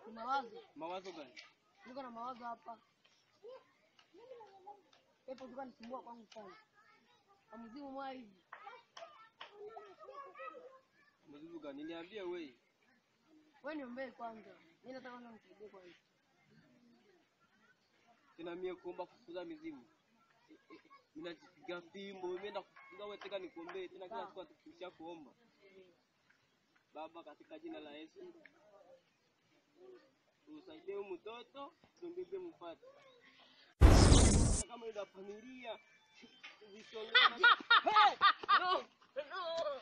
Ni mawazo. Mawazo gani? Niko na mawazo hapa. Pepo tuka nisumbua kwangu sana. Amzimu mwa hivi. Mazibu gani? Niambie wewe. Wewe niombee kwanza. Mimi nataka kwanza msaidie kwanza. Tena mie kuomba kufukuza mizimu. Eh, eh, eh, Ninajipiga fimbo, mimi na kufukuza wewe tena nikuombee tena kila siku atukisha kuomba. Baba, katika jina la Yesu usaidie huyu mtoto tumbebe mpate kama ina familia visonge hey! no! no!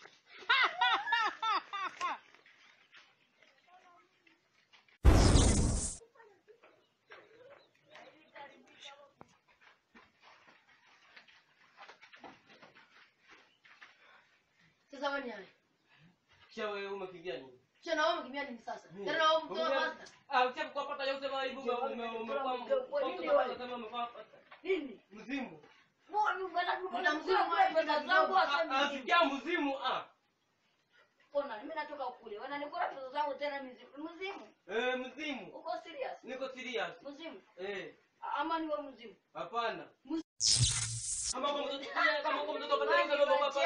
Sasa wewe ni nani? Kisha wewe umekimbia nini? Kisha na wewe umekimbia nini sasa? Tena na wewe mtoa master. Ah, ucha kupata yote bali ume ume umekuwa kama umekuwa Nini? mzimu. Mbona mbona Mbona mzimu mwa pesa zangu Ah, hasa mzimu? Asikia mzimu ah. Mbona mimi natoka kule. Wananikula pesa zangu tena mzimu. Mzimu? Eh, mzimu. Uko serious? Niko serious. Mzimu? Eh, Ama ni wewe mzimu? hapana. Kama kwa mtoto kama kwa mtoto pata yote baba